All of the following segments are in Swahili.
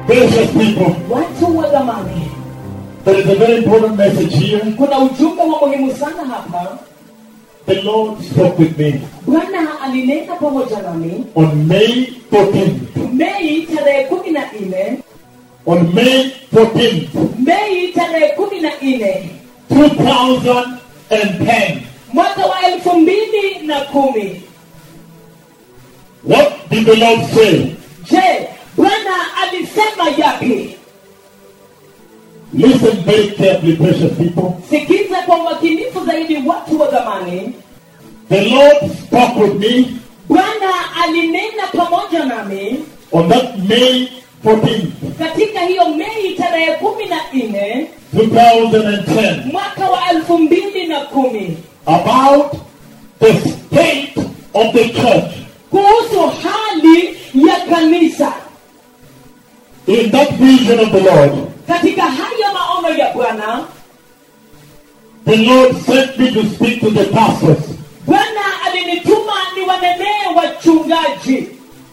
Precious people, watu wa dhamani there is a very important message here. kuna ujumbe wa muhimu sana hapa The Lord spoke with me bwana alinena pamoja nami on May 14th. mei tarehe kumi na nne On May 14th, mei tarehe kumi na nne 2010. mwaka wa elfu mbili na kumi What did the Lord say? je bwana alisema yapi Listen very carefully, precious people. sikiza kwa umakinifu zaidi watu wa dhamani The Lord spoke with me bwana alinena pamoja nami on that May 14th, katika hiyo mei tarehe kumi na nne 2010, mwaka wa elfu mbili na kumi about the state of the church. kuhusu hali ya kanisa In that vision of the Lord, katika haya maono ya bwana the Lord sent me to speak to the pastors bwana alinituma niwanenee wachungaji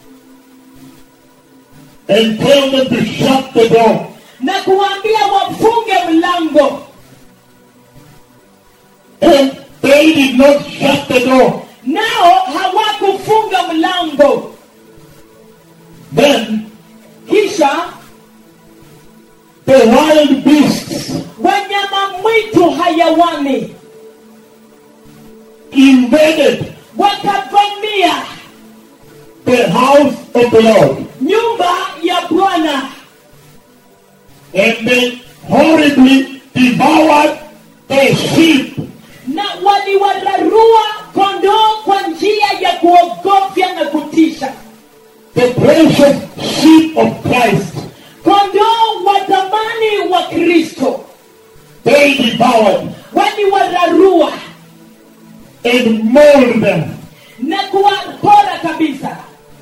and tell them to shut the door na kuwaambia wafunge mlango And they did not shut the door. nao hawakufunga mlango Then kisha the wild beasts wanyama mwitu hayawani invaded wakavamia the house of the Lord. nyumba ya bwana And they horribly devoured the sheep. na waliwararua kondoo kwa njia ya kuogofya na kutisha The precious sheep of Christ. kondoo wa zamani wa kristo They devoured waliwararua and mauled them. na kuwapora kabisa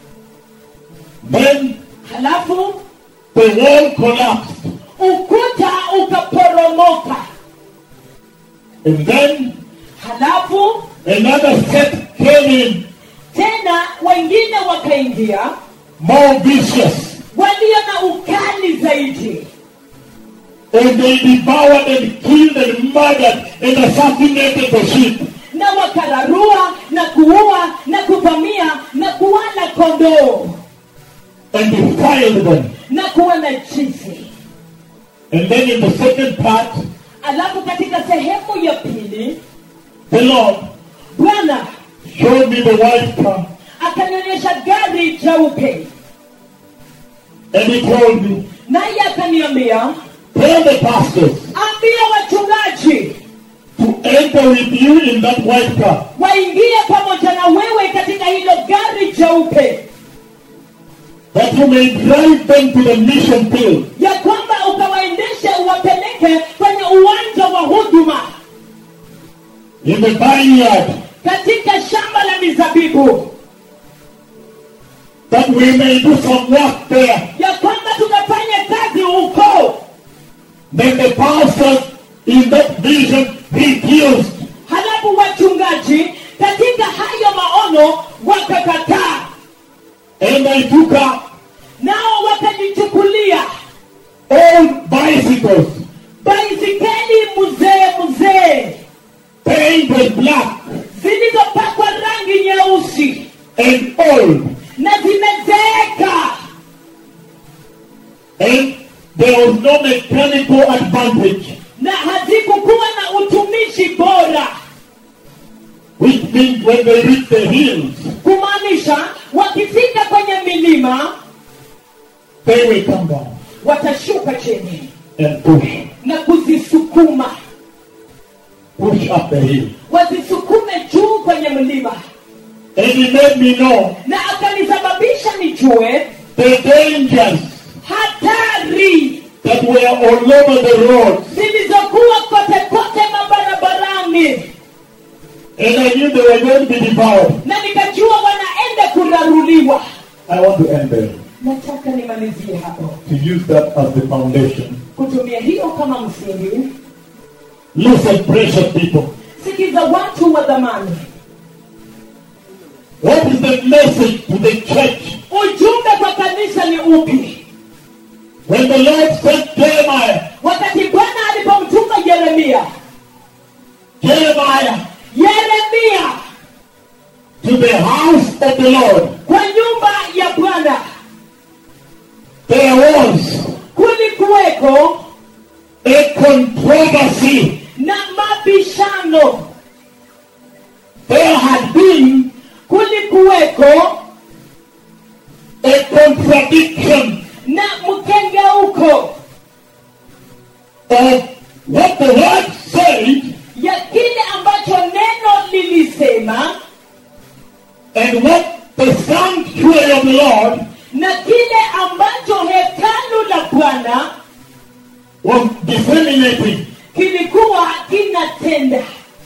Then halafu the wall collapsed. ukuta ukaporomoka And then halafu another set came in, tena wengine wakaingia more vicious. walio na ukali zaidi And they devoured and killed and murdered and assassinated the sheep. na wakararua na kuua na kuvamia na kuwala kondoo and defiled them. na kuwa na jinsi And then in the second part, alafu katika sehemu ya pili the Lord bwana showed me the white car akanionyesha gari jeupe and he told me, naye akaniambia tell the pastors ambia wachungaji to enter with you in that white car waingie pamoja na wewe katika hilo gari jeupe that you may drive them to the mission field ya kwamba ukawaendeshe uwapeleke kwenye uwanja wa huduma in the vineyard katika shamba la mizabibu that we may do some work there. ya kwamba tukafanya kazi huko Then the pastors in that vision refused. halafu wachungaji katika hayo maono wakakataa And I took up nao wakajichukulia old bicycles, baisikeli mzee mzee painted black zilizopakwa rangi nyeusi and old. na zimezeeka And there was no mechanical advantage, na hazikukuwa na utumishi bora which means when they reach the hills, kumaanisha wakifika kwenye milima they will come down watashuka chini and push, na kuzisukuma push up the hill. wazisukume juu kwenye mlima And he made me know na akanisababisha nijue the dangers hatari that were all over the road. zilizokuwa kote kote mabarabarani And I knew they were going to be devoured. na nikajua wanaenda kuraruliwa I want to end there. nataka nimalizie hapo To use that as the foundation. kutumia hiyo kama msingi Listen, precious people. sikiza watu wa dhamani What is the message to the church? ujumbe kwa kanisa ni upi When the Lord sent Jeremiah, wakati bwana alipomtuma yeremia Jeremiah yeremia to the house of the Lord, kwa nyumba ya bwana there was kulikuweko a controversy. na mabishano There had been kulikuweko a contradiction na mkengeuko of what the word said ya kile ambacho neno lilisema and what the sanctuary of the Lord na kile ambacho hekalu la bwana was disseminating. kilikuwa kinatenda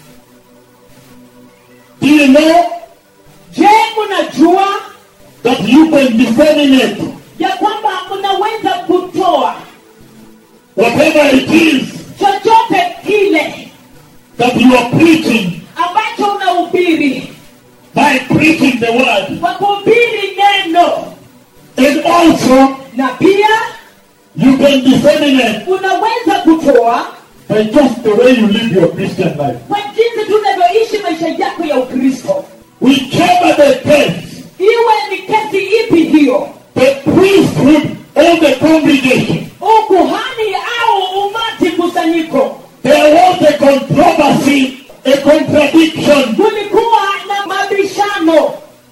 Do you know je mnajua that you can disseminate ya kwamba mnaweza kutoa whatever it is chochote kile that you are preaching ambacho unahubiri by preaching the word? kwa kuhubiri neno And also, na pia you can disseminate unaweza kutoa by just the way you live your Christian life. kwa jinsi tunavyoishi maisha yako ya ukristo Whichever the case, iwe ni kesi ipi hiyo the priesthood or the congregation, ukuhani au umati kusanyiko there was a controversy, a contradiction kulikuwa na mabishano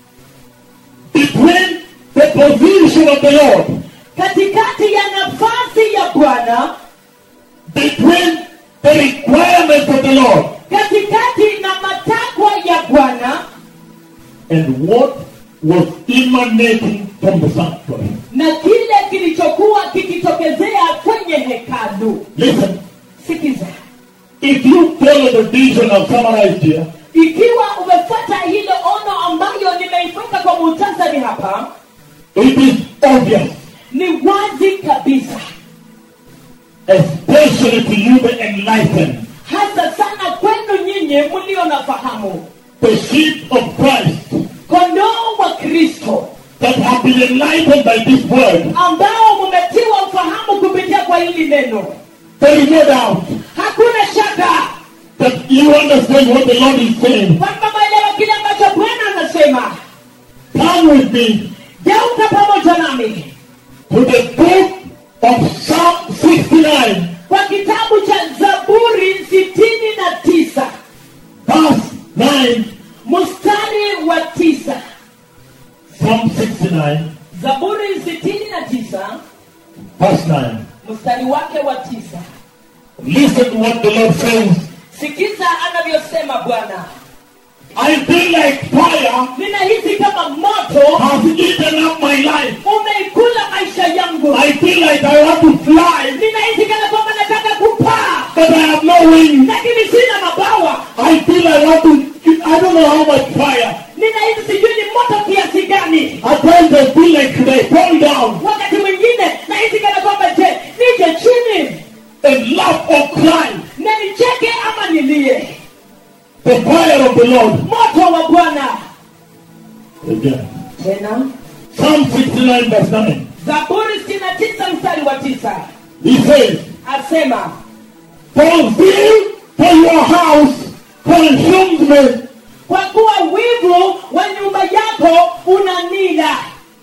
between the position of the Lord, katikati ya nafasi ya bwana between the requirements of the Lord, katikati na matakwa ya bwana and what was emanating from the sanctuary. na kile kilichokuwa kikitokezea kwenye hekalu Listen, sikiza if you follow the vision I've summarized here, ikiwa umefuata hilo ono ambayo nimeiweka kwa muhtasari hapa it is obvious, ni wazi kabisa especially to you the enlightened, hasa sana kwenu nyinyi mlio na fahamu the sheep of Christ kondoo wa kristo that have been enlightened by this word. ambao mumetiwa ufahamu kupitia kwa hili neno There is no doubt hakuna shaka that you understand what the Lord is saying. kwamba maelewa kile ambacho bwana anasema Come with me geuka pamoja nami to the book of Psalm 69, kwa kitabu cha zaburi sitini na tisa verse 9. mstari wa tisa Psalm 69, zaburi sitini na tisa verse 9. mstari wake wa tisa Listen to what the Lord says. sikiza anavyosema bwana I feel like fire ninahisi kama moto has eaten up my life. umeikula maisha yangu I feel like I want to fly, ninahisi kana kwamba nataka kupaa but I have no wings. lakini sina mabawa I feel I want to, I don't know how much fire. ninahisi sijui ni moto kiasi gani At times I feel like should I fall down wakati mwingine nahisi kana kwamba je nije chini and laugh or cry. na nicheke ama nilie The fire of the Lord. moto wa bwana Again. tena Psalm 69 verse 9. zaburi sitini na tisa mstari wa tisa He says, asema For zeal for your house consumes me. kwa kuwa wivu wa nyumba yako unanila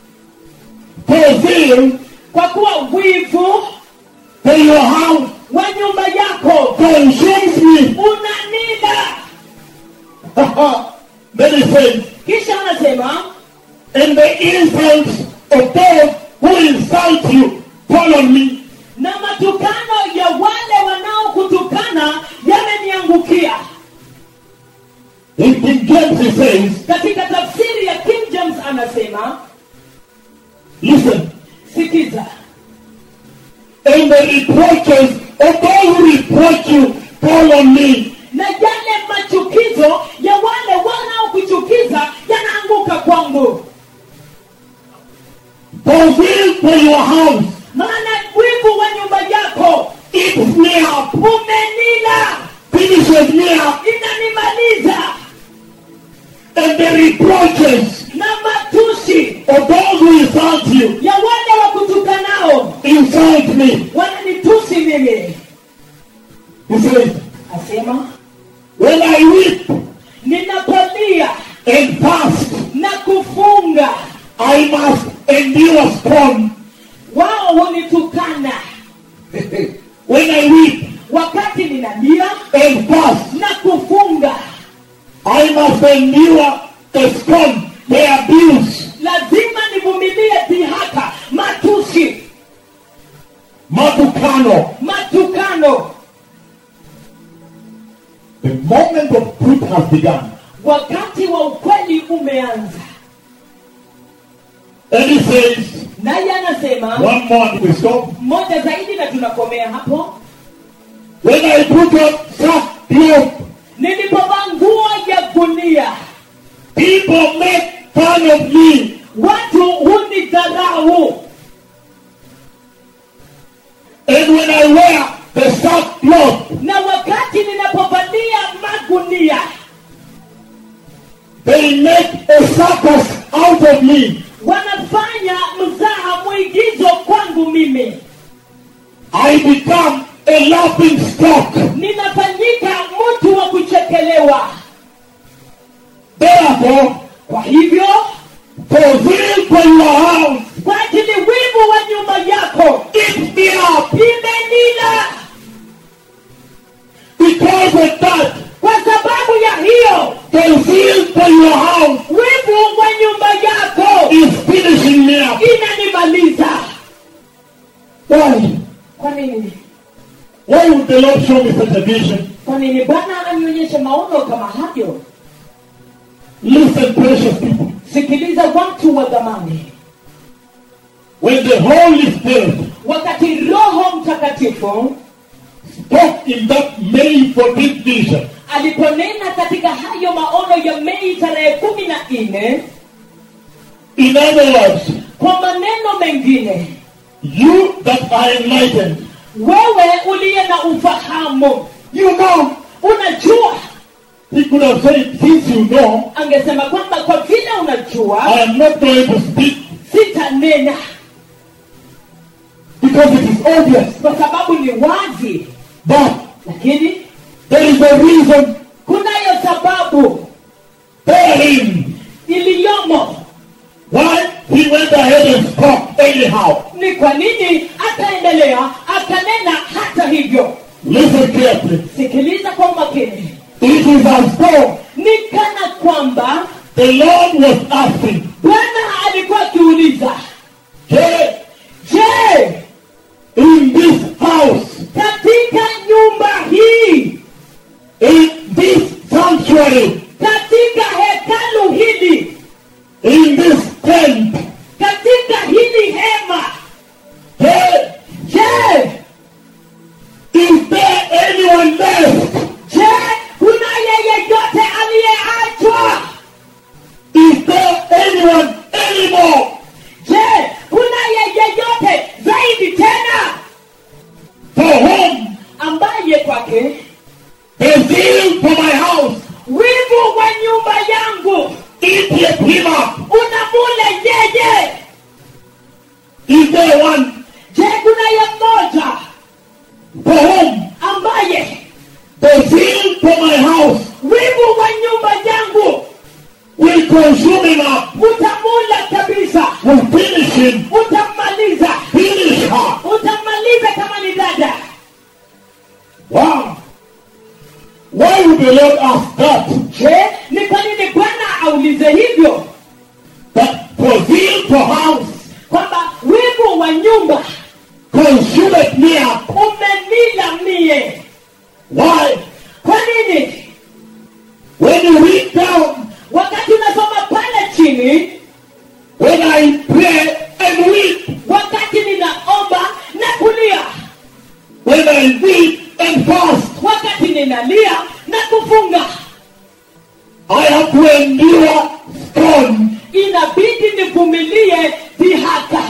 For zeal kwa kuwa wivu for your house wa nyumba yako consumes me. unanila then he says, kisha anasema and the insults of those who insult you fall on me. na matukano ya wale wanaokutukana yameniangukia In King James he says, katika tafsiri ya king james anasema listen, sikiza and the reproaches of those who reproach you fall on me. na yale machukizo ya wale wanaokuchukiza yanaanguka kwangu For zeal for your house maana wivu wa nyumba yako eats me up, umenila finishes me up, inanimaliza and the reproaches na matusi of those who insult you ya wale wakutukanao insult me. wananitusi mimi He says, asema when I weep ninapolia and fast, na kufunga I must endure scorn. wao hunitukana when I weep wakati ninalia and fast, na kufunga I must endure the scorn, the abuse, lazima nivumilie dhihaka matusi matukano. matukano The moment of truth has begun. wakati wa ukweli umeanza And he says, naye anasema one more and we stop. moja zaidi na tunakomea hapo When I put on sackcloth, nilipovaa nguo ya gunia people make fun of me. watu hunidharau And when I wear the sackcloth, na wakati ninapovalia magunia they make a circus out of me. wanafanya mzaha mwigizo kwangu mimi I become a laughing stock. ninafanyika mtu wa kuchekelewa Therefore, kwa hivyo for zeal for your house, kwa ajili wivu wa nyumba yako eat me up. imenila Because of that, kwa sababu ya hiyo the zeal for your house wivu wa nyumba yako is finishing me up. inanimaliza Why? kwa nini Why would the Lord show me such a vision? kwa nini bwana ananionyesha maono kama hayo Listen, precious people. sikiliza watu wa dhamani When the Holy Spirit wakati roho mtakatifu spoke in that May 14th vision, aliponena katika hayo maono ya mei tarehe kumi na nne in other words, kwa maneno mengine you that are enlightened, wewe uliye na ufahamu you know, unajua he could have said, since you know, angesema kwamba kwa vile unajua I am not going to speak sitanena because it is obvious. kwa sababu ni wazi But lakini there is a reason kunayo sababu therein iliyomo why he went ahead and spoke anyhow. ni kwa nini akaendelea akanena hata hivyo Listen carefully. sikiliza kwa umakini It is as though ni kana kwamba the Lord was asking, bwana alikuwa akiuliza hey, je in this house, katika nyumba hii in this sanctuary, katika hekalu hili in this tent, katika hili hema hey, je is there anyone left? je kuna yeyeyote aliyeachwa Is there anyone anymore? je kuna yeyeyote zaidi tena For whom ambaye kwake the zeal for my house wivu wa nyumba yangu eateth him up? unamule yeye Is there one je kuna ye mmoja for whom ambaye the zeal for my house wivu wa nyumba yangu will consume him up, utamula kabisa will finish him, utammaliza finish her? utammaliza kama ni dada Wow. Why would the Lord ask that? je ni kwa nini bwana aulize hivyo That for zeal for house kwamba wivu wa nyumba consumeth me up. umenila mie Why? kwa nini When you read down, wakati unasoma pale chini when I pray and weep, wakati ninaomba na kulia when I weep and fast, wakati ninalia na kufunga I have to endure scorn. inabidi nivumilie dhihaka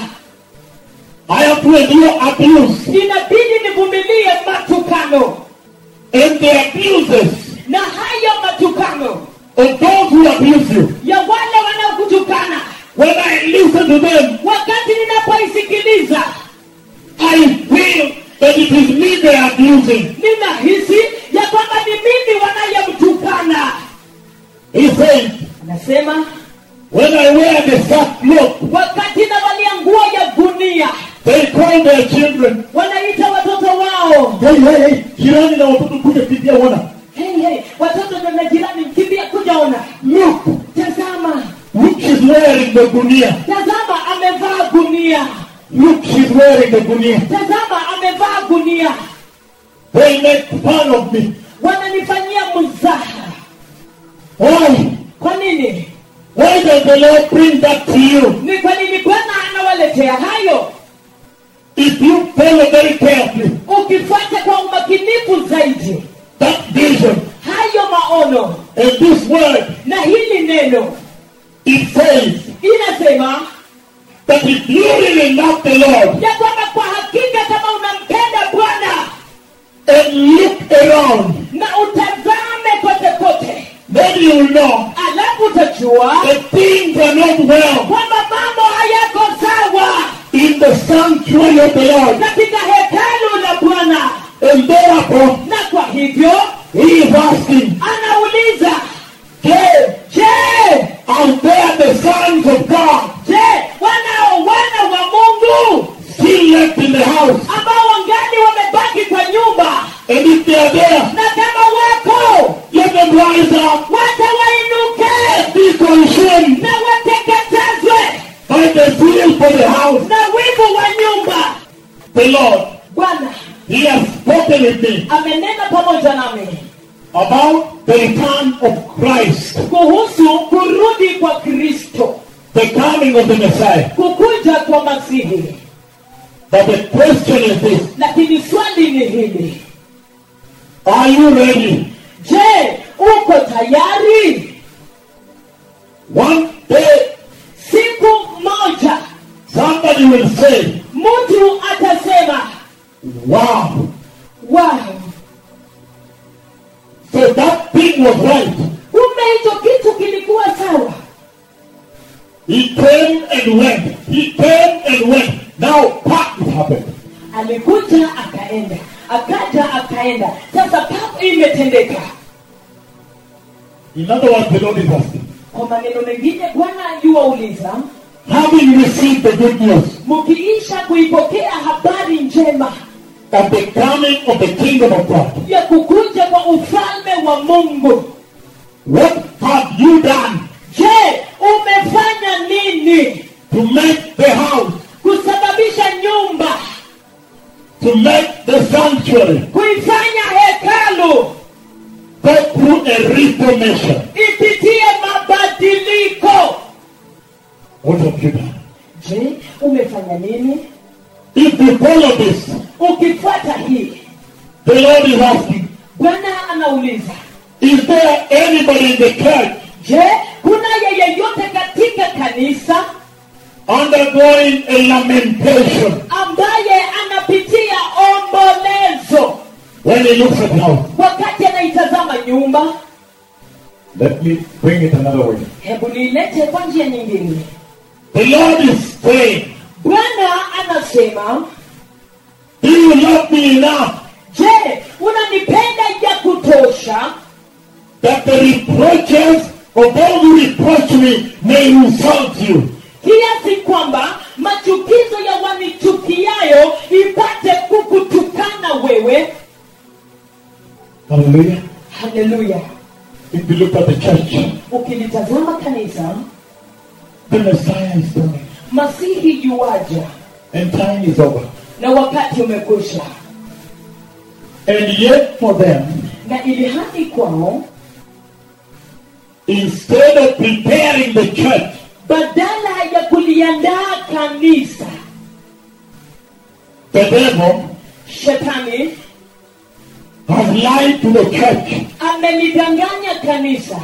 I have to endure abuse inabidi nivumilie matukano and the abuses na hayo matukano of those who abuse you. ya wale wanaokutukana When I listen to them, wakati ninapoisikiliza they are abusing. ninahisi ya kwamba ni mimi wanayemtukana He said, anasema when I wear the sackcloth, wakati navalia nguo ya gunia they call their children. wanaita watoto wao Hey, hey, hey, jirani na watoto kuja kimbia wana. hey, hey, watoto ndio na jirani mkimbia kujaona Look, tazama look, she's wearing the gunia. tazama amevaa gunia Look, she's wearing the gunia. tazama amevaa gunia They make fun of me. wananifanyia mzaha Why? kwa nini Why does the Lord bring that to you? ni kwa nini bwana anawaletea hayo If you follow very carefully ukifuata kwa umakinifu zaidi that vision hayo maono and this word, na hili neno it says inasema that if you really love the Lord ya kwamba kwa hakika kama unampenda bwana and look around, na utazame kote kote then you will know alafu utajua that things are not well kwamba mambo hayako sawa in the sanctuary of the Lord. katika hekalu la bwana And therefore, na kwa hivyo he is asking, anauliza hey, je are there the sons of God je wanao wana wa mungu still left in the house? ambao wangali wamebaki kwa nyumba And if they are there, na kama wako let them rise up, wacha wainuke be consumed na wateketezwe by the zeal for the house. na wivu wa nyumba The Lord, bwana He has spoken with me amenena pamoja nami about the return of Christ, kuhusu kurudi kwa kristo the coming of the Messiah. kukuja kwa masihi But the question is this lakini swali ni hili Are you ready? je uko tayari One day, siku moja somebody will say, mtu atasema Wow, wow so that thing was right. kumbe hicho kitu kilikuwa sawa He came and went. He came and went. Now, what it happened? alikuja akaenda akaja akaenda sasa papo imetendeka In other words, the Lord is asking, kwa maneno mengine bwana yuwauliza having received the good news mkiisha kuipokea habari njema of the coming of the kingdom of God, ya kukuja kwa ufalme wa mungu what have you done je umefanya nini to make the house, kusababisha nyumba to make the sanctuary kuifanya hekalu go through a reformation? ipitie mabadiliko What have you done? je umefanya nini If you follow this, ukifuata hii the Lord is asking, bwana anauliza is there anybody in the church je kuna yeyeyote katika kanisa undergoing a lamentation ambaye anapitia ombolezo when he looks at house? wakati anaitazama nyumba Let me bring it another way. hebu niilete kwa njia nyingine The Lord is saying, bwana anasema Do you love me enough je unanipenda ya kutosha that the reproaches of those who reproach me may insult you? kiasi kwamba machukizo ya wanichukiayo ipate kukutukana wewe Hallelujah. haleluya If you look at the church, ukilitazama kanisa the Messiah is coming masihi yuwaja and time is over. na wakati umekwisha And yet for them, na ili hadi kwao instead of preparing the church badala ya kuliandaa kanisa The devil shetani has lied to the church amelidanganya kanisa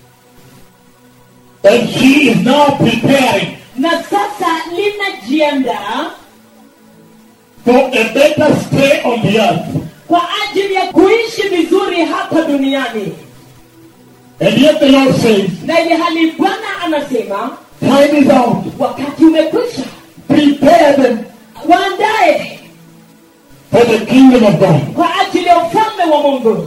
and she is now preparing na sasa linajiandaa for a better stay on the earth. kwa ajili ya kuishi vizuri hapa duniani And yet the Lord says, na ili hali bwana anasema time is out. wakati umekwisha Prepare them waandae for the kingdom of God. kwa ajili ya ufalme wa mungu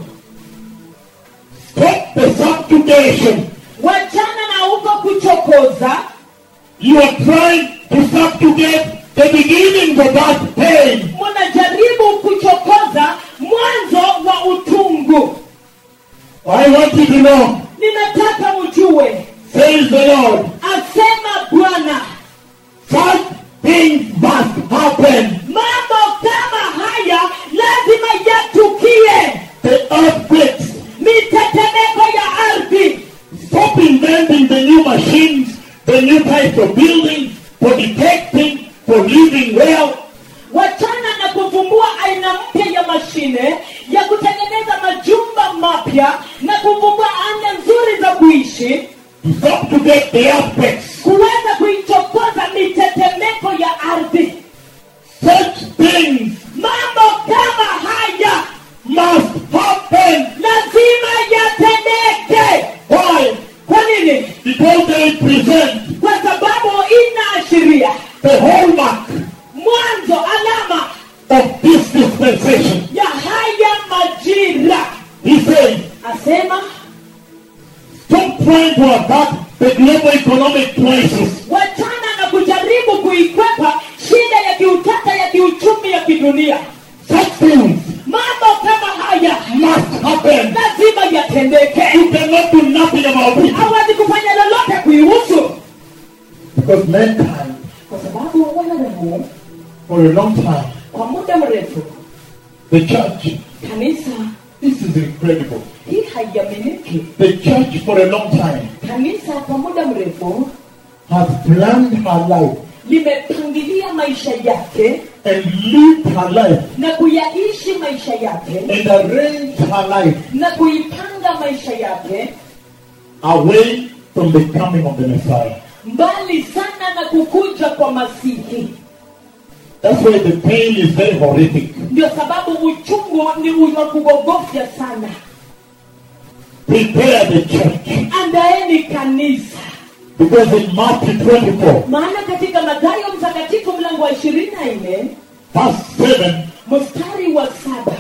Stop the subjugation. wachana na huko kuchokoza You are trying to subjugate the beginning of that pain. munajaribu kuchokoza mwanzo wa utungu I want you to know, ninataka mjue says the Lord, asema bwana such things must happen. mambo kama haya lazima yatukie The earthquakes. mitetemeko ya ardhi Stop inventing the new machines, the new types of buildings for detecting, for living well. wachana na kuvumbua aina mpya ya mashine ya kutengeneza majumba mapya na kuvumbua aina nzuri za kuishi To subjugate the earthquakes. kuweza kuichokoza mitetemeko ya ardhi Such things mambo kama haya must happen. lazima yatendeke Why? kwa nini Because they present kwa sababu inaashiria the hallmark mwanzo alama of this dispensation. ya haya majira He says, asema stop trying to attack the global economic crisis. wachana na kujaribu kuikwepa shida ya kiutata ya kiuchumi ya kidunia Such things mambo kama haya must happen. lazima yatendeke You cannot do nothing about it. hawezi kufanya lolote kuihusu Because mankind, kwa sababu wanadamu for a long time, kwa muda mrefu the church, kanisa this is incredible. hii haiaminiki The church for a long time kanisa kwa muda mrefu has planned her life limepangilia maisha yake and lived her life na kuyaishi maisha yake and arranged her life na kuipanga maisha yake away from the coming of the Messiah. mbali sana na kukuja kwa masihi That's why the pain is very horrific. ndio sababu uchungu ni wa kugogofya sana Prepare the church. andaeni kanisa Because in Matthew 24, maana katika Mathayo mtakatifu mlango wa ishirini na nne verse 7, mstari wa saba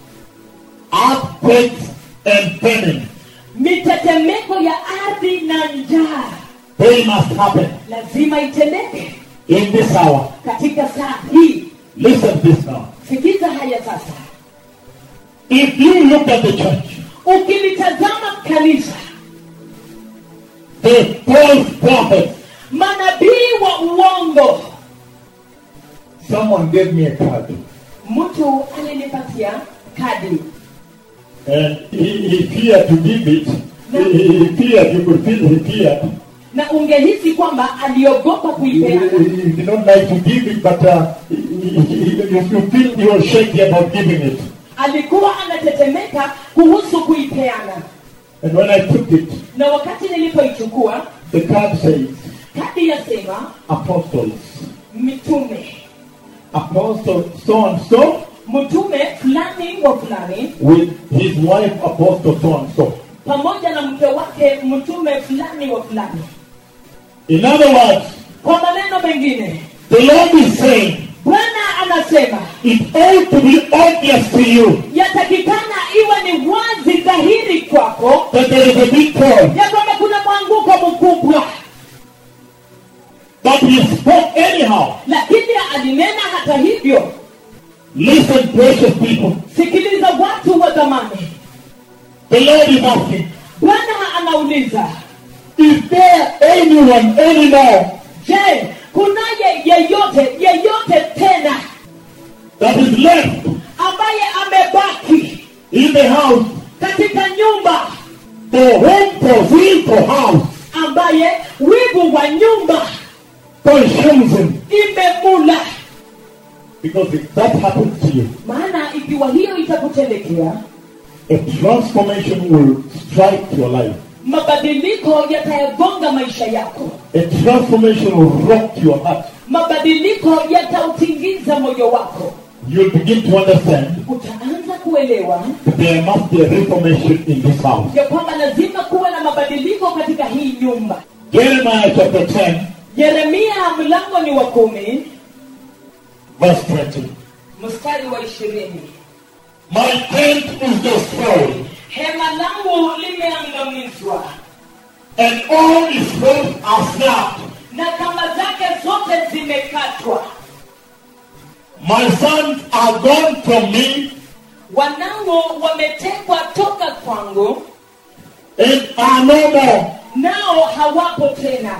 earthquakes and famine, mitetemeko ya ardhi na njaa they must happen lazima itendeke in this hour. katika saa hii Listen to this now. sikiza haya sasa If you look at the church, ukilitazama kanisa the false prophets, manabii wa uongo someone gave me a card. mtu alinipatia kadi And he, he feared to give it. He, he feared, you could feel he feared. na ungehisi kwamba aliogopa He, kuipeana he did not like to give it, but uh, he, he, he, you you feel you are shaky about giving it. alikuwa anatetemeka kuhusu kuipeana And when I took it, na wakati nilipoichukua the card says, kadi yasema Apostles. mitume Apostle so and so mtume fulani wa fulani with his wife, Apostle so and so. pamoja na mke wake mtume fulani wa fulani In other words, kwa maneno mengine the Lord is saying, bwana anasema it ought to be obvious to you yatakikana iwe ni wazi dhahiri kwako that there is a big fall. ya kwamba kuna mwanguko mkubwa But he spoke anyhow. lakini alinena hata hivyo Listen, precious people. sikiliza watu wa zamani The Lord is asking, bwana anauliza is there anyone anymore je kunaye yeyote yeyote tena that is left ambaye amebaki in the house katika nyumba for home, for will, for house ambaye wivu wa nyumba consumes him? imemula Because if that happens to you, maana ikiwa hiyo itakutendekea a transformation will strike your life. mabadiliko yatayagonga maisha yako A transformation will rock your heart. mabadiliko yatautingiza moyo wako You'll begin to understand utaanza kuelewa that there must be a reformation in this house. ya kwamba lazima kuwe na mabadiliko katika hii nyumba Jeremiah chapter 10, yeremia mlango ni wa kumi verse 20. mstari wa ishirini My tent is destroyed, hema langu limeangamizwa and all its ropes are snapped. na kamba zake zote zimekatwa My sons are gone from me, wanangu wametekwa toka kwangu and are no more. nao hawapo tena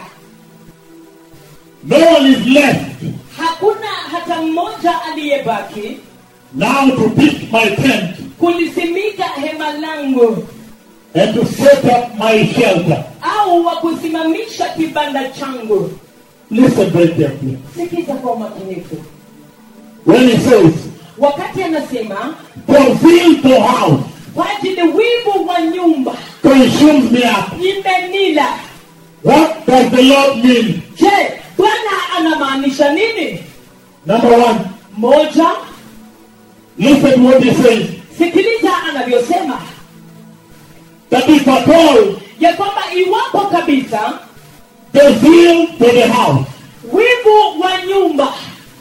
No one is left hakuna hata mmoja aliyebaki now to pitch my tent kulisimika hema langu and to set up my shelter. au wa kusimamisha kibanda changu Listen very carefully. sikiza kwa umakinifu When he says, wakati anasema fulfill the house, kwa ajili wivu wa nyumba consumes me up. imenila What does the Lord mean? je bwana anamaanisha nini Number one, moja listen to what he says. sikiliza anavyosema That if at all ya kwamba iwapo kabisa the zeal for the house wivu wa nyumba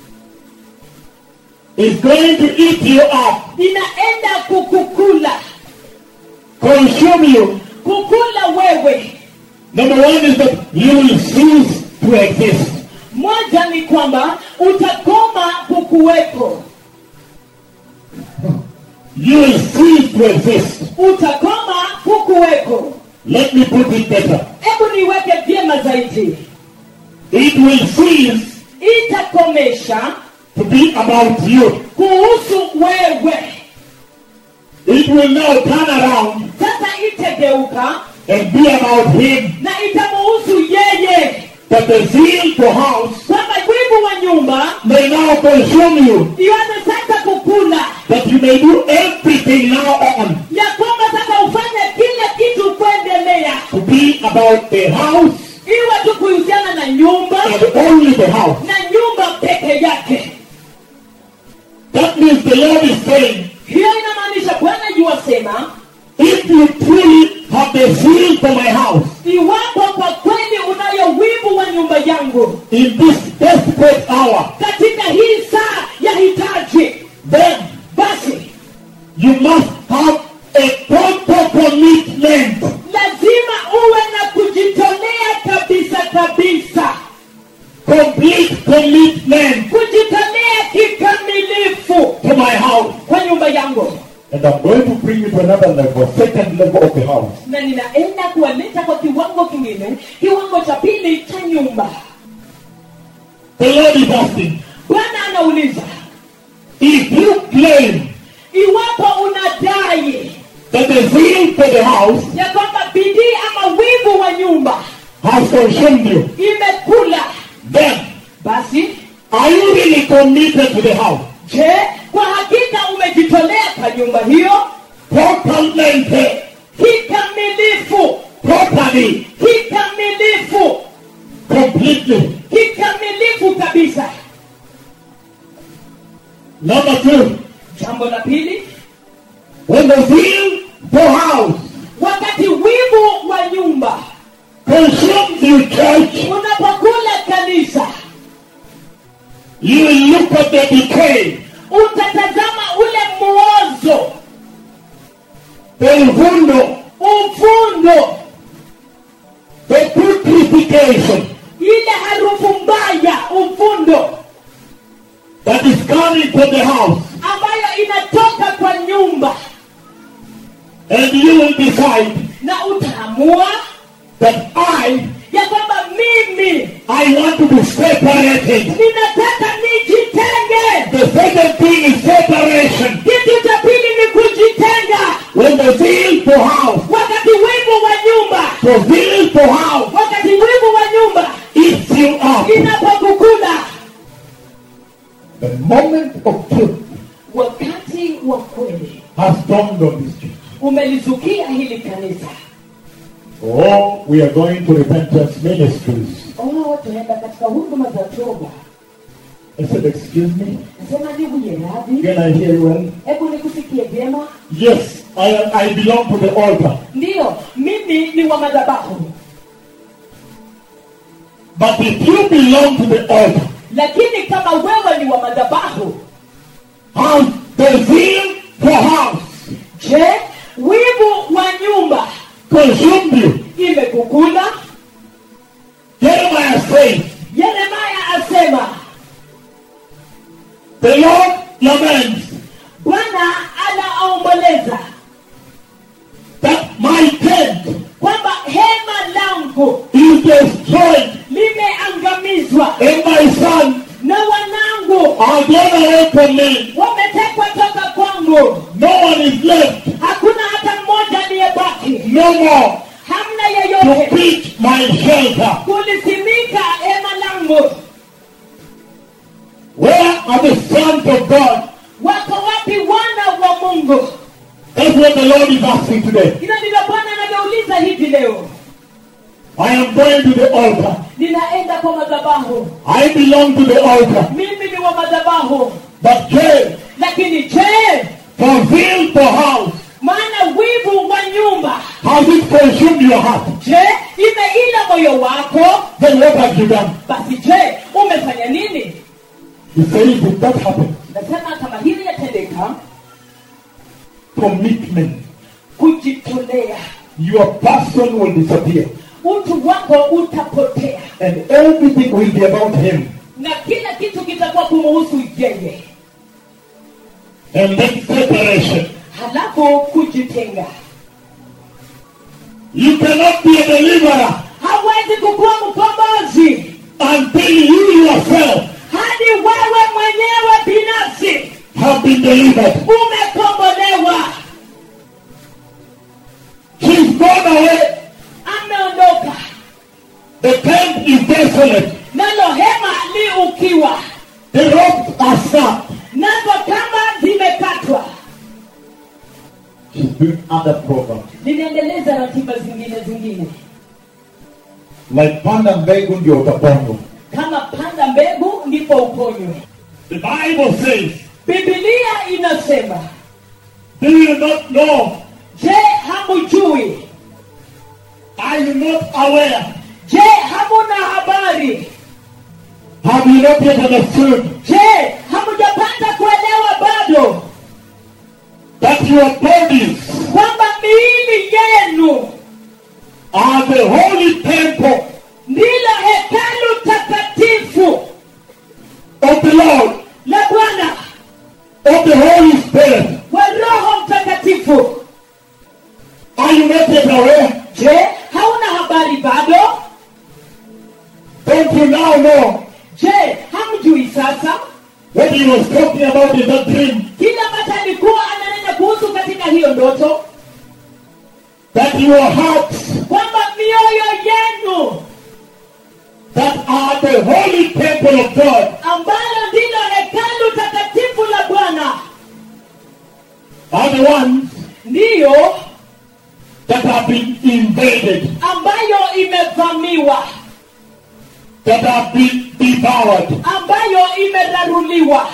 is going to eat you up, inaenda kukukula consume you, kukula wewe number one is that you will cease to exist. moja ni kwamba utakoma kukuwepo You will cease to exist. utakoma kukuwepo Let me put it better. hebu niweke vyema zaidi It will cease itakomesha to be about you. kuhusu wewe It will now turn around sasa itageuka and be about him. na itamuhusu yeye That the zeal for house kwamba wivu wa nyumba may now consume you. ianze sasa kukula That you may do everything now on ya kwamba sasa ufanye kila kitu kuendelea to be about the house iwe tu kuhusiana na nyumba and only the house. na nyumba peke yake That means the Lord is saying, hiyo inamaanisha bwana yuwasema if you truly have the zeal for my house iwapo kwa kweli unayo wivu wa nyumba yangu in this desperate hour, katika hii saa ya hitaji then basi you must have a total commitment lazima uwe na kujitolea kabisa kabisa complete commitment kujitolea kikamilifu to my house. kwa nyumba yangu And I'm going to bring you to another level, second level of the house. na ninaenda kuwaleta kwa kiwango kingine kiwango cha pili cha nyumba The Lord is asking, bwana anauliza if you claim iwapo unadai that the zeal for the house ya kwamba bidii ama wivu wa nyumba has consumed you, imekula then basi are you really committed to the house? je kwa hakika umejitolea kwa nyumba hiyo Totalmente, kikamilifu totally, kikamilifu completely. kikamilifu kabisa Number two, jambo la pili when the zeal for house wakati wivu wa nyumba consumes you, church, unapokula kanisa you will look at the decay, utatazama ule mwozo the uvundo, uvundo the putrefaction ile harufu mbaya uvundo that is coming to the house. ambayo inatoka kwa nyumba And you will decide na utaamua that I, ya kwamba mimi I want to be separated. ninataka nijitenge The second thing is separation. kitu cha pili ni kujitenga When the zeal for house, wakati wivu wa nyumba the zeal for house wakati wivu wa nyumba eats you up. inapokukula The moment of truth wakati wa kweli has dawned on this church. umelizukia hili kanisa Oh, we are going to repentance ministries. oh tunaenda katika huduma za toba I said, excuse me? nasema ndugu yeradhi Can I hear you well? hebu nikusikie vyema Yes, I, I belong to the altar. ndiyo mimi ni wa madhabahu But if you belong to the altar, lakini kama wewe ni wa madhabahu Has the zeal for house je wivu wa nyumba consumed you? imekukula Jeremiah says, yeremaya asema the Lord laments bwana anaomboleza that my tent kwamba hema langu is destroyed limeangamizwa and my son na wanangu are gone away from me. wametekwa toka kwangu No one is left, hakuna hata mmoja aliyebaki no more hamna to yeyote pitch my shelter. kulisimika hema langu Where are the sons of God? wako wapi wana wa mungu That's what the Lord is asking today. hilo ndilo bwana anavyouliza hivi leo I am going to the altar. ninaenda kwa madhabahu I belong to the altar. mimi ni wa madhabahu But Jay, lakini je for zeal for house, maana wivu wa nyumba has it consumed your heart? je imeila moyo wako Then what have you done? basi je umefanya nini He says, if that happens, nasema kama hili yatendeka commitment, kujitolea your person will disappear. utu wako utapotea And everything will be about him. na kila kitu kitakuwa kumuhusu yeye And then separation. halafu kujitenga You cannot be a deliverer hawezi kukuwa mkombozi until you yourself hadi wewe mwenyewe binafsi have been delivered. umekombolewa She's gone away. ameondoka The tent is desolate. nalo hema li ukiwa The ropes are snapped. nazo kama zimekatwa She's doing other programs. linaendeleza ratiba zingine zingine Like panda mbegu ndio utapandwa. kama panda mbegu ndipo uponywe The Bible says, bibilia inasema do you not know? je hamujui Are you not aware? je hamuna habari Have you not yet understood je hamujapata kuelewa bado that your bodies kwamba miili yenu are the holy temple ndilo hekalu takatifu of the Lord, la bwana of the Holy Spirit? wa roho mtakatifu Are you not yet aware? je hauna habari bado Don't you now know je hamjui sasa what he was talking about in that dream? kile ambacho alikuwa ananena kuhusu katika hiyo ndoto That your hearts kwamba mioyo yenu that are the holy temple of God ambalo ndilo hekalu takatifu la bwana are the ones ndiyo that have been invaded, ambayo imevamiwa that have been devoured. ambayo imeraruliwa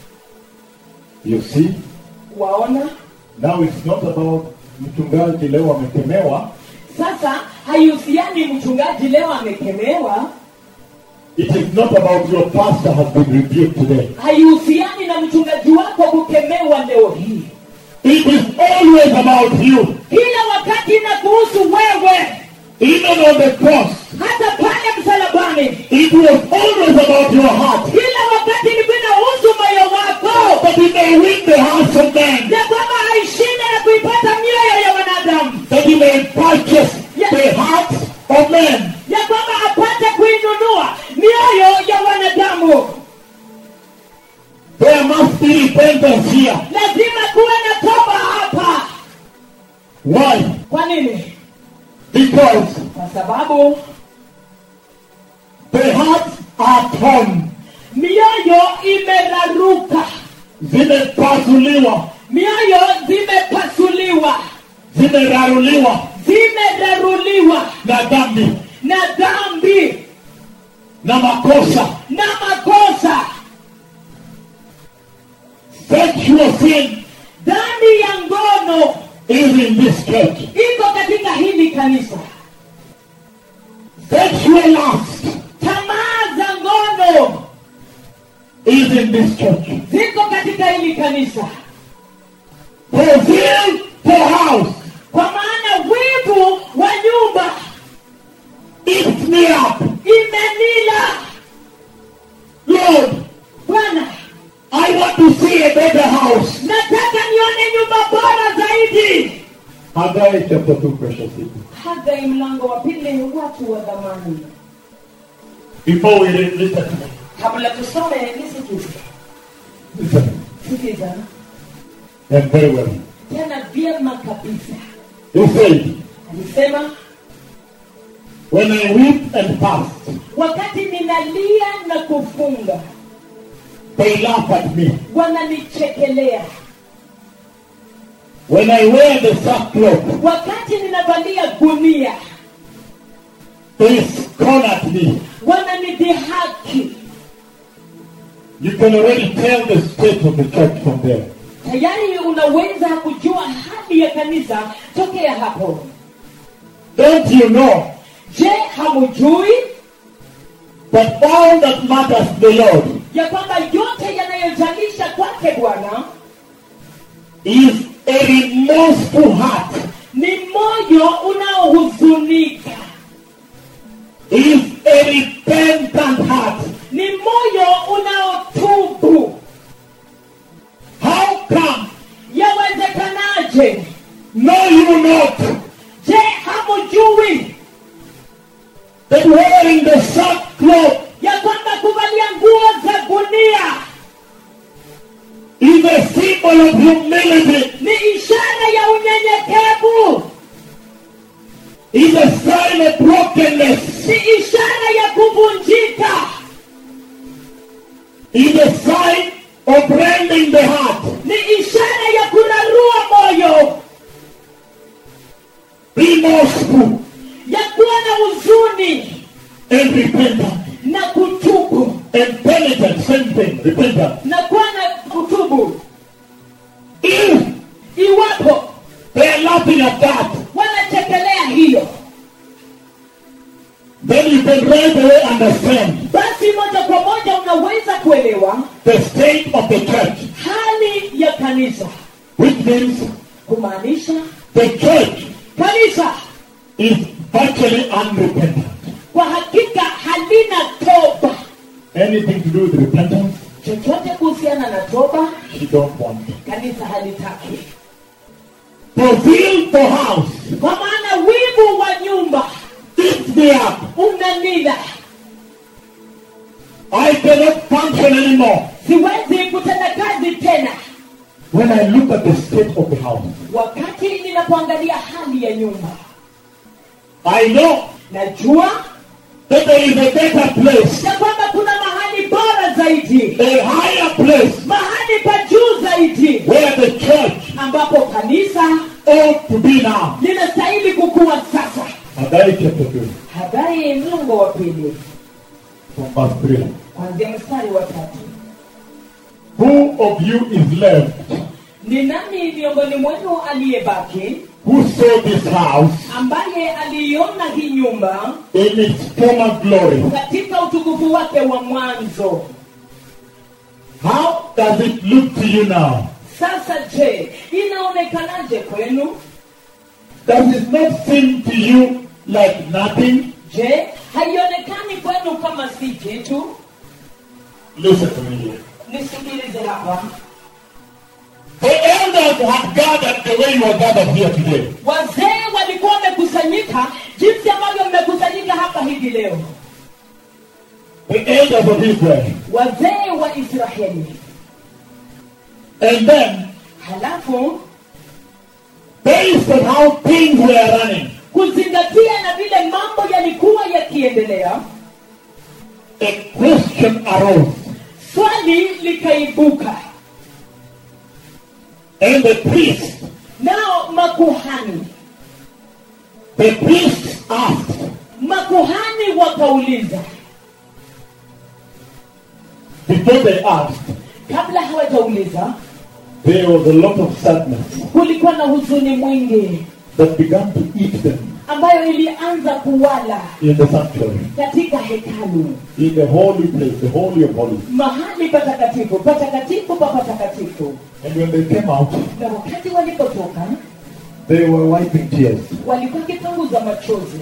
You see? waona Now it's not about mchungaji leo amekemewa. sasa haihusiani mchungaji leo amekemewa It is not about your pastor has been rebuked today. haihusiani na mchungaji wako kukemewa leo hii It is always about you. kila wakati na kuhusu wewe Even on the cross, hata pale msalabani it was always about your heart. kila wakati ilikuwa inahusu moyo wako That he may win the hearts of men. ya kwamba aishinde na kuipata mioyo ya wanadamu That he may purchase the hearts of men. ya kwamba apate kuinunua mioyo ya wanadamu There must be repentance here. lazima kuwe na toba hapa Why? kwa nini Because kwa sababu the hearts are torn. mioyo imeraruka Zimepasuliwa. mioyo zimepasuliwa Zimeraruliwa zimeraruliwa na dhambi na dhambi na makosa. na makosa Sexual sin dhambi ya ngono is in this church. iko katika hili kanisa Sexual lust tamaa za ngono is in this church. ziko katika katika hili kanisa For zeal for house. kwa maana wivu wa nyumba Eats me up. imenila Lord, bwana I want to see a better house. nataka nione nyumba bora zaidi Haggai chapter 2, precious people. hagai mlango wa pili watu wa dhamani Before we read, listen to me. kabla tusome nisikize Listen. sikiza And very well. tena vyema kabisa He said, alisema When I weep and fast, wakati ninalia na kufunga they laugh at me. wananichekelea When I wear the sackcloth, wakati ninavalia gunia they scorn at me. wananidhihaki You can already tell the state of the church from there. tayari unaweza kujua hali ya kanisa tokea hapo Don't you know je hamujui that all that matters to the Lord ya kwamba yote yanayojalisha kwake bwana is a remorseful heart, ni moyo unaohuzunika is a repentant heart. ni moyo unaotubu How come? yawezekanaje Know you not je hamujui that wearing the sackcloth ya kwamba kuvalia nguo za gunia is a symbol of humility, ni ishara ya unyenyekevu is a sign of brokenness, ni ishara ya kuvunjika is a sign of rending the heart. ni ishara ya kurarua moyo remorseful ya kuwa na huzuni and repentant na kutubu and penitent, same thing, repentant. na kuwa na kutubu If iwapo they are laughing at that, wanachekelea hiyo then you can right away understand basi moja kwa moja unaweza kuelewa the state of the church, hali ya kanisa which means kumaanisha the church kanisa is virtually unrepentant. kwa hakika halina toba Anything to do with repentance, chochote kuhusiana na toba she don't want. kanisa halitaki For zeal for house, kwa maana wivu wa nyumba eats me up. unanila I cannot function anymore siwezi kutenda kazi tena when I look at the state of the house. wakati ninapoangalia hali ya nyumba I know najua that there is a better place, ya kwamba kuna mahali bora zaidi a higher place, mahali pa juu zaidi where the church ambapo kanisa ought to be now. linastahili kukuwa sasa Haggai chapter 2, habari mlango wa pili from verse 3. kwanzia mstari wa tatu Who of you is left ni nani miongoni mwenu aliyebaki who saw this house ambaye aliiona hii nyumba in its former glory? katika utukufu wake wa mwanzo How does it look to you now? sasa je inaonekanaje kwenu Does it not seem to you like nothing? je haionekani kwenu kama si kitu Listen to me here. nisikilize hapa The elders had gathered the way you are gathered here today. wazee walikuwa wamekusanyika jinsi ambavyo mmekusanyika hapa hivi leo The elders of Israel. wazee wa israeli And then, halafu based on how things were running, kuzingatia na vile mambo yalikuwa yakiendelea a question arose. swali likaibuka And the priest, nao makuhani the priest asked, makuhani wakauliza before they asked, kabla hawajauliza there was a lot of sadness kulikuwa na huzuni mwingi that began to eat them. ambayo ilianza kuwala in the sanctuary, katika hekalu in the holy place, the holy of holies. mahali patakatifu patakatifu pa patakatifu And when they came out, na wakati walipotoka they were wiping tears. walikuwa kipunguza machozi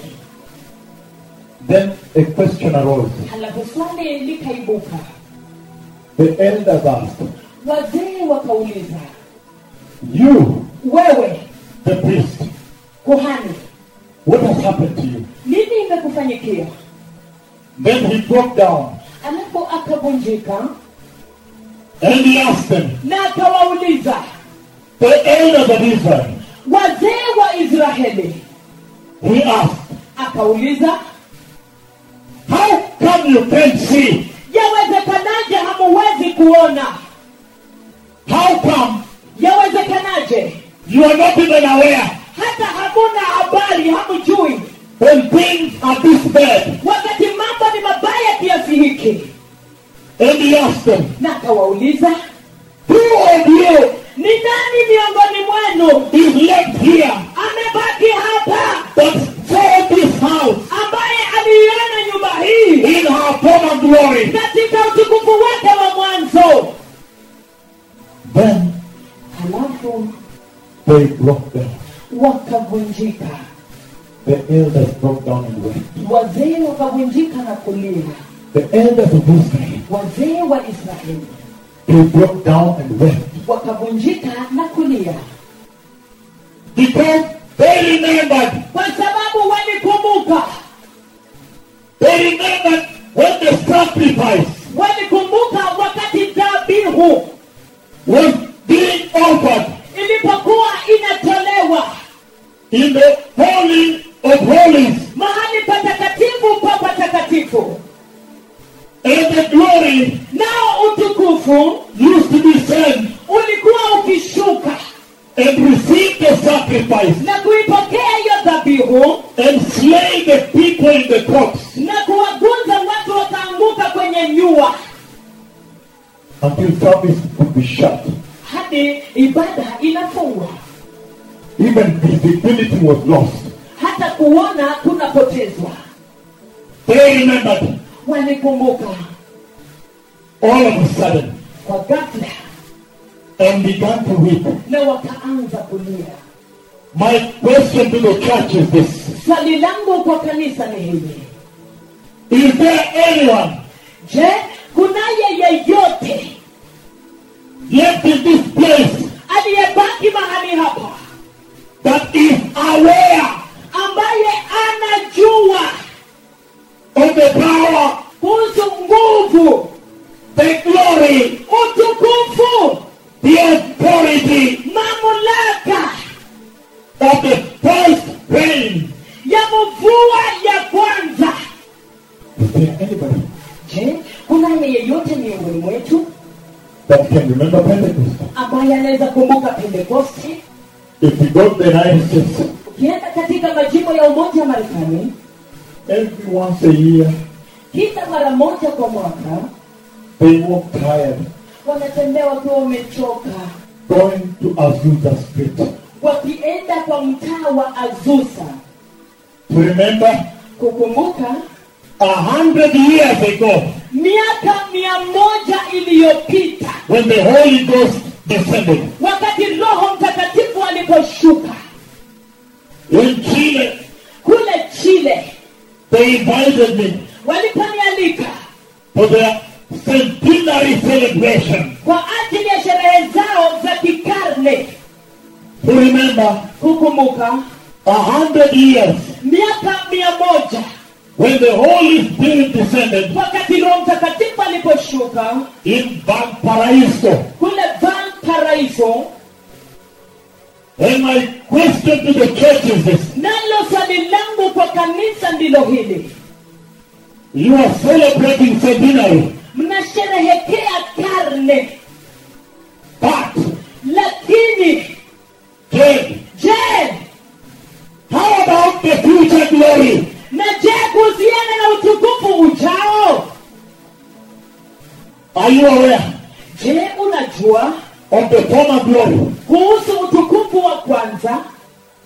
Then a question arose. halafu swali likaibuka The elders asked, wazee wakauliza You, wewe the priest, kuhani what has happened to you? nini imekufanyikia Then he broke down alafu akavunjika and he asked them, na akawauliza The elders of Israel, wazee wa israeli he asked, akauliza How come you can't see? yawezekanaje hamuwezi kuona How come yawezekanaje you are not even aware hata hamuna habari hamjui when things are this bad? wakati mambo ni mabaya kiasi hiki And he asked them, na akawauliza Who of you ni nani miongoni mwenu is left here amebaki hapa that saw this house ambaye aliiona nyumba hii in her former glory? katika utukufu wake wa mwanzo Then halafu they broke down. wakavunjika The elders broke down and wept. wazee wakavunjika na kulia The elders of Israel, wazee wa israeli they broke down and wept wakavunjika na kulia because they remembered. kwa sababu walikumbuka They remembered when the sacrifice walikumbuka wakati dhabihu was being offered ilipokuwa inatolewa in the holy of holies, mahali patakatifu pa patakatifu and the glory nao utukufu used to descend ulikuwa ukishuka and receive the sacrifice na kuipokea hiyo dhabihu and slay the people in the crops na kuwagunza watu wakaanguka kwenye nyua until service would be shut. hadi ibada inafungwa Even visibility was lost. hata kuona kunapotezwa They remembered walikumbuka all of a sudden kwa ghafla and began to weep. na wakaanza kulia My question to the church is this swali langu kwa kanisa ni hili Is there anyone je kunaye yeyote left in this place aliyebaki mahali hapa that is aware ambaye anajua of the power, kuhusu nguvu the glory, utukufu the authority mamlaka of the first rain? ya mvua ya kwanza Is there anybody je kunaye yeyote miongoni mwetu that can remember Pentecost? ambaye anaweza kumbuka pentekoste If you go to the United States, ukienda katika majimbo ya umoja wa marekani every once a year kila mara moja kwa mwaka they walk tired wanatembea wakiwa wamechoka going to Azusa Street wakienda kwa mtaa wa azusa to remember kukumbuka a hundred years ago miaka mia moja iliyopita when the Holy Ghost descended wakati roho mtakatifu aliposhuka in Chile. kule chile They invited me waliponialika for their centenary celebration kwa ajili ya sherehe zao za kikarne to remember kukumbuka a hundred years miaka mia moja when the Holy Spirit descended wakati roho mtakatifu aliposhuka in Valparaiso. kule valparaiso And my question to the church is this. nalo swali langu kwa kanisa ndilo hili You are celebrating centenary, mnasherehekea karne but lakini Jane, je how about the future glory? na je kuhusiana na utukufu ujao Are you aware je unajua of the former glory? kuhusu utukufu wa kwanza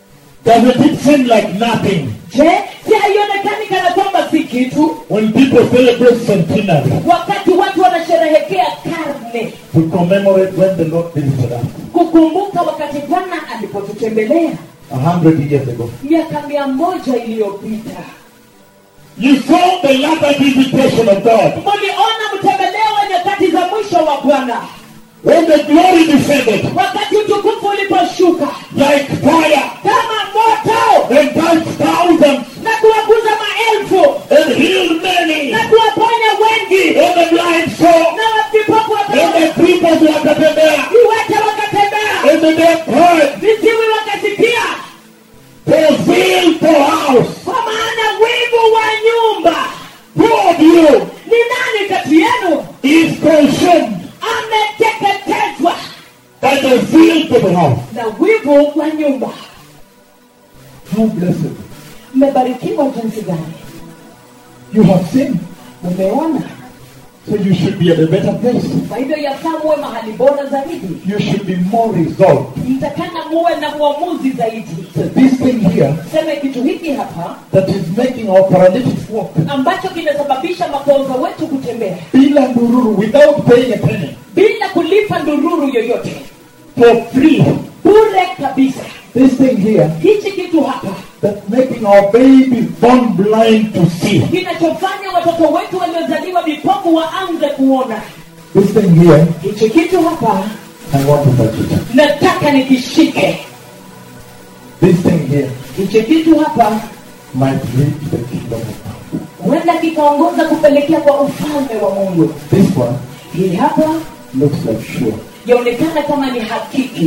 Doesn't it seem like nothing je si haionekani kana kwamba si kitu when people celebrate centenary wakati watu wanasherehekea karne to commemorate when the Lord visited us kukumbuka wakati bwana alipotutembelea a hundred years ago? miaka mia moja iliyopita You saw the latter visitation of God muliona mtembeleo wa nyakati za mwisho wa bwana when the glory descended wakati utukufu uliposhuka like fire kama moto and touched thousands na kuwaguza maelfu and healed many na kuwaponya wengi and the blind saw na vipofu and wakaona the cripples wakatembea viwete wakatembea and the deaf heard viziwi wakasikia for zeal for house. kwa maana wivu wa nyumba Who of you ni nani kati yenu is consumed ameteketezwa by the zeal for the house? na wivu wa nyumba How blessed. mmebarikiwa jinsi gani You have seen. mmeona So you should be at a better place. kwa hivyo yafaa muwe mahali bora zaidi You should be more resolved. mtakana muwe na uamuzi zaidi So this thing here seme kitu hiki hapa that is making our paralytics walk. ambacho kinasababisha maponza wetu kutembea Bila ndururu without paying a penny. bila kulipa ndururu yoyote For free. bure kabisa This thing here hichi kitu hapa that's making our babies born blind to see. kinachofanya watoto wetu waliozaliwa vipofu waanze kuona This thing here, hichi kitu hapa I want to touch it. nataka nikishike This thing here hichi kitu hapa might reach the kingdom of God. huenda kikaongoza kupelekea kwa ufalme wa mungu This one hii hapa looks like sure. yaonekana kama ni hakiki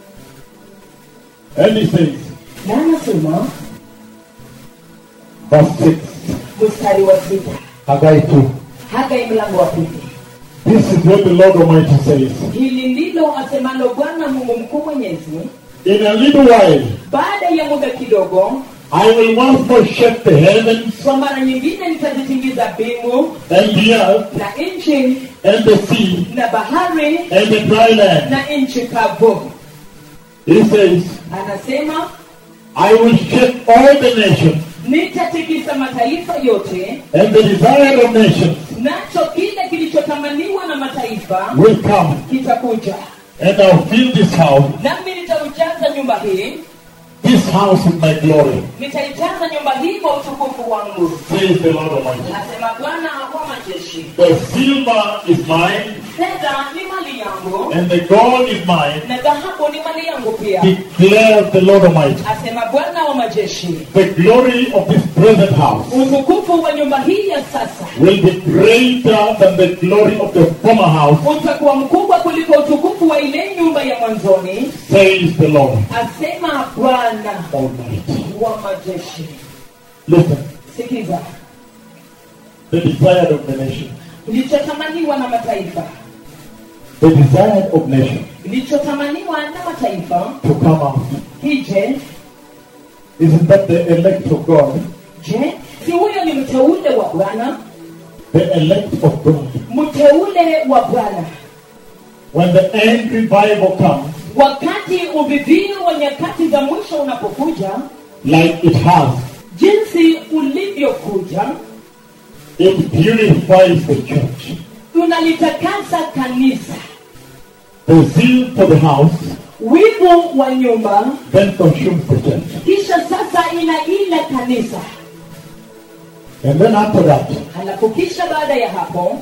And he says, na anasema verse 6, mstari wa sita Haggai 2. hagai mlango wa pili This is what the Lord Almighty says. hili ndilo asemalo bwana mungu mkuu mwenyezi In a little while, baada ya muda kidogo I will once more shake the heavens kwa mara nyingine nitazitingiza mbingu and the earth na nchi and the sea na bahari and the dry land. na nchi kavu He says, anasema I will shake all the nations nitatikisa mataifa yote and the desire of nations nacho kile kilichotamaniwa na mataifa will come kitakuja and I'll fill this house, nami nitaujaza nyumba hii this house with my glory, nitaijaza nyumba hii kwa utukufu wangu says the Lord Almighty. asema bwana wa majeshi The silver is mine fedha ni mali yangu and the gold is mine, na dhahabu ni mali yangu pia declares the Lord Almighty. asema bwana wa majeshi The glory of this present house utukufu wa nyumba hii ya sasa will be greater than the glory of the former house, utakuwa mkubwa kuliko utukufu wa ile nyumba ya mwanzoni says the Lord asema bwana Almighty. wa majeshi Listen, sikiza the desire of the nation. kilichotamaniwa na mataifa The desire of nation kilichotamaniwa na mataifa to come out. hije Isn't that the elect of God? je si huyo ni mteule wa bwana The elect of God. mteule wa bwana When the end revival comes, wakati uvivio wa nyakati za mwisho unapokuja like it has, jinsi ulivyokuja it purifies the church. unalitakasa kanisa The zeal for the house wivu wa nyumba then consumes the church. kisha sasa inaila kanisa And then after that, halafu kisha baada ya hapo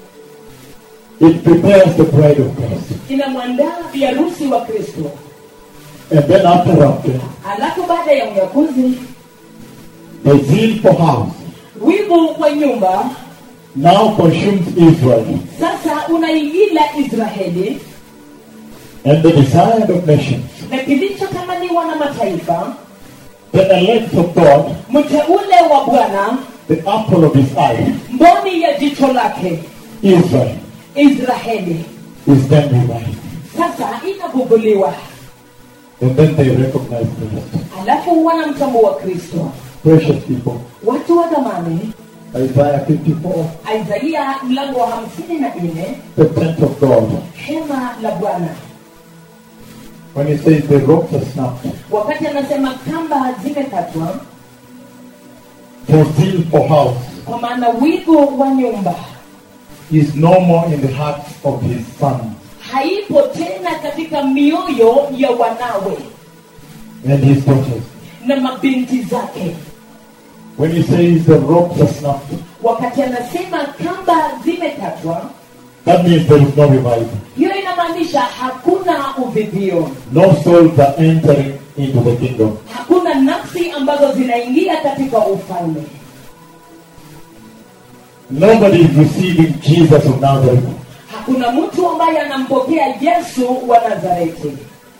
it prepares the bride of Christ. inamwandaa biharusi wa kristo And then after rapture, halafu baada ya unyakuzi the zeal for house wivu wa nyumba now consumes Israel. sasa unaiila israeli And the desire of nations, na kilichotamaniwa na mataifa the elect of God, mteule wa bwana the apple of his eye, mboni ya jicho lake Israel, israeli is then revived. sasa inabubuliwa And then they recognize Christ. halafu wanamtambua kristo Precious people. watu wa dhamani Isaiah 54, isaia mlango wa hamsini na nne the tent of God. hema la bwana when he says the ropes are snapped, wakati anasema kamba zimekatwa for zeal for house kwa maana wigo wa nyumba is no more in the hearts of his sons haipo tena katika mioyo ya wanawe and his daughters. na mabinti zake When he says the ropes are snapped, wakati anasema kamba zimekatwa that means there is no revival. hiyo inamaanisha hakuna uvivio No souls are entering into the kingdom. hakuna nafsi ambazo zinaingia katika ufalme Nobody is receiving Jesus of Nazareth. hakuna mtu ambaye anampokea yesu wa nazareti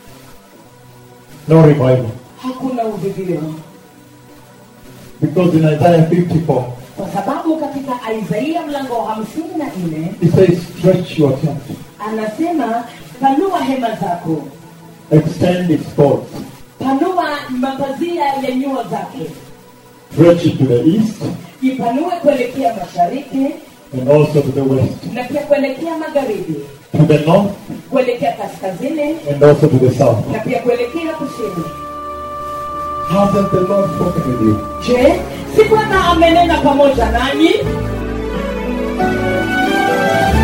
No revival. hakuna uvivio Because in Isaiah 54, kwa sababu katika isaia mlango wa hamsini na nne it says, stretch your tent, anasema panua hema zako extend its cords, panua mapazia ya nyua zake stretch it to the east ipanue kuelekea mashariki and also to the west, na pia kuelekea magharibi to the north kuelekea kaskazini and also to the south. na pia kuelekea kusini Hasn't the Lord spoken with you? je si bwana amenena pamoja nanyi